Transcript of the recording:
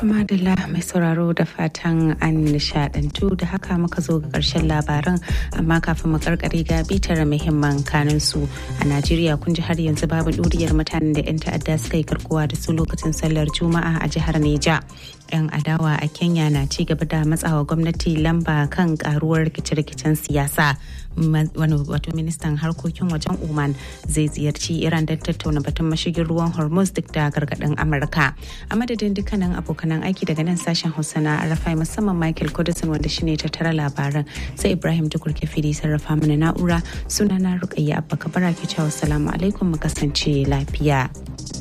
Madalla mai sauraro da fatan an nishadantu da haka muka zo ga karshen labaran amma kafin mu karkare ga bitar muhimman kanin su a Najeriya kun ji har yanzu babu ɗuriyar mutanen da 'yan ta'adda suka yi karkuwa da su lokacin sallar Juma'a a jihar Neja. 'Yan adawa a Kenya na ci gaba da matsawa gwamnati lamba kan karuwar rikice-rikicen siyasa. Wani wato ministan harkokin wajen Oman zai ziyarci Iran don tattauna batun mashigin ruwan Hormuz duk da gargaɗin Amurka. A madadin dukkanin abokanan aiki daga nan sashen Hausa na Arafai musamman Michael Kudusin wanda shine tattara labaran sai Ibrahim Tukur Kefiri sarrafa mana na'ura sunana Rukayya Abba Kabara ke cewa salamu alaikum mu kasance lafiya.